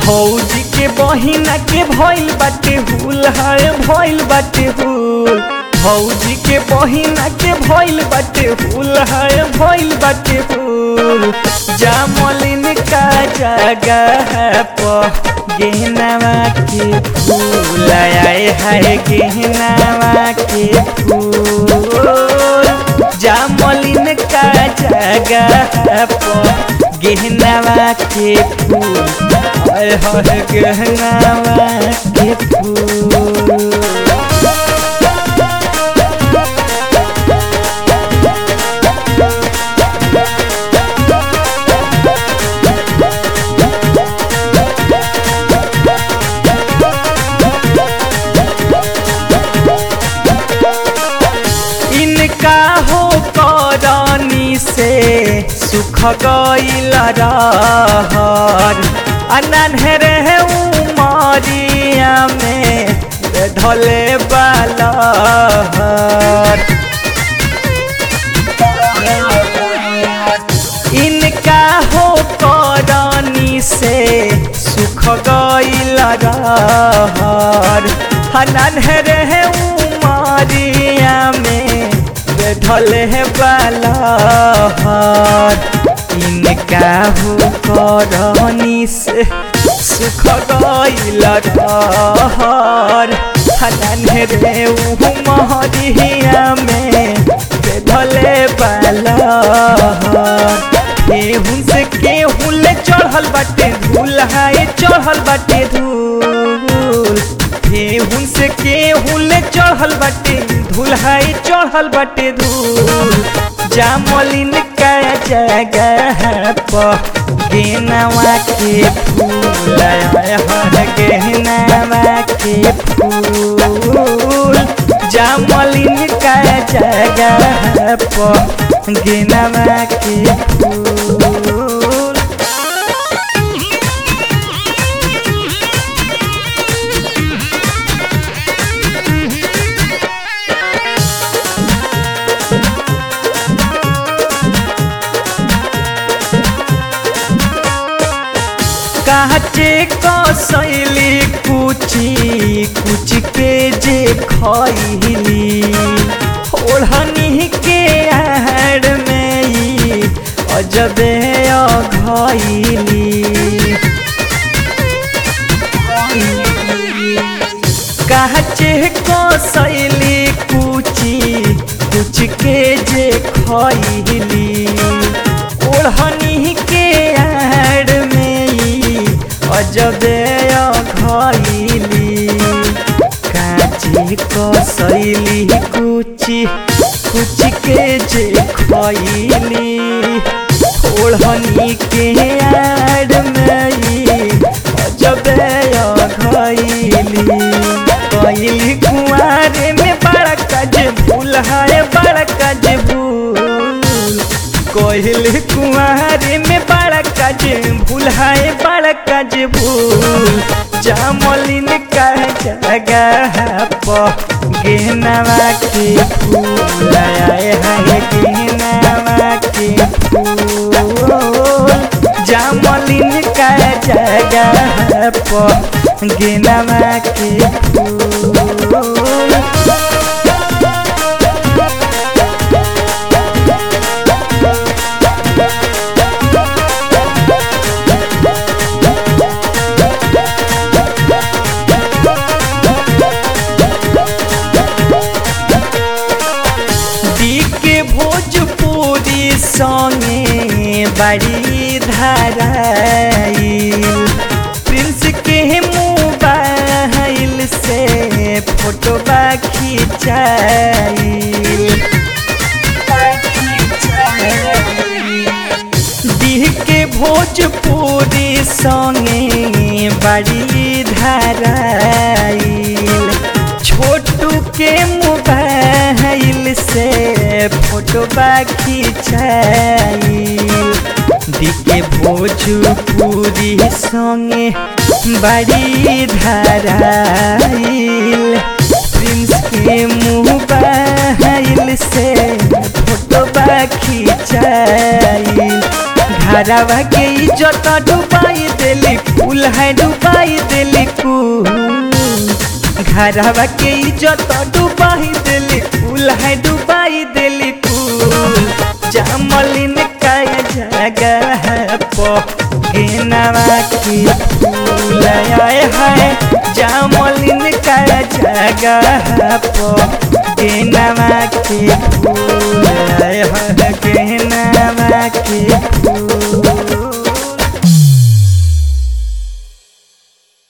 भौजी के बहिना के भइल बाटे हुल है भइल बाटे हुल भौजी के बहिना के भइल बाटे हुल है भइल बाटे हुल जामलिन का जगह पर गहनावा के फूल आए है गहनावा के फूल जामलिन का जगह पर गहनावा के फूल आए है गहनावा के फूल इनका हो करनी से सुख गईल रहर अनहर है उमरिया में धले बालहर इनका हो करनी से सुख गईल रहर अनहर है उमरिया में ढल है बालहर इनका हो करनी से सुख गईल रहर हनन रे उमरिया में ढले बालहर केहूं से केहूं ले चढ़ल बाटे धूल हाय चढ़ल बाटे धूल केहूं से केहूं ले चढ़ल बाटे धूल हाय चढ़ल बाटे धूल जामलिन का जगह पर गेनवा के फूल हर गहनावा के फूल जामलिन का जगह पर गेनवा के फूल काचे कसैली कुची कुच के जे खैली ओढ़नी के आहड़ में ई अजबे अघैली काचे कसैली कुची कुच के जे खैली ओढ़नी के आड़ में ई अजबे खैली काची कसैली कुची कुच के जे खैली ओढ़नी के आड़ में ई अजबे खैली कैली कुआरे में बड़ा कज भूल है बड़ा कज भूल कहल कुआरे में बड़ा कज भूल है बड़ा कज भूल जामलिन का जगह पर गेहनावा के फूल आए है गेहनावा के फूल जामलिन का जगह पर गेहनावा के फूल के भोजपुरी संगे बड़ी धराइल प्रिंस के मोबाइल से फोटो खिंचाइल दी के भोजपुरी संगे बड़ी धराइल छोटू के मोबाइल से फोटो खिंचाइल दिके भोजपुरी संगे बड़ी धराइल प्रिंस के मोबाइल से फोटो खिंचाइल घरवा के इज्जत डुबाई देली फूल है डुबाई देली फूल घरवा के इज्जत डुबाई देली फूल है डुबाई देली फूल जामलिन का जगह पर गेनवा के फूल आए है जामलिन का जगह पर गेनवा के फूल आए है गेनवा के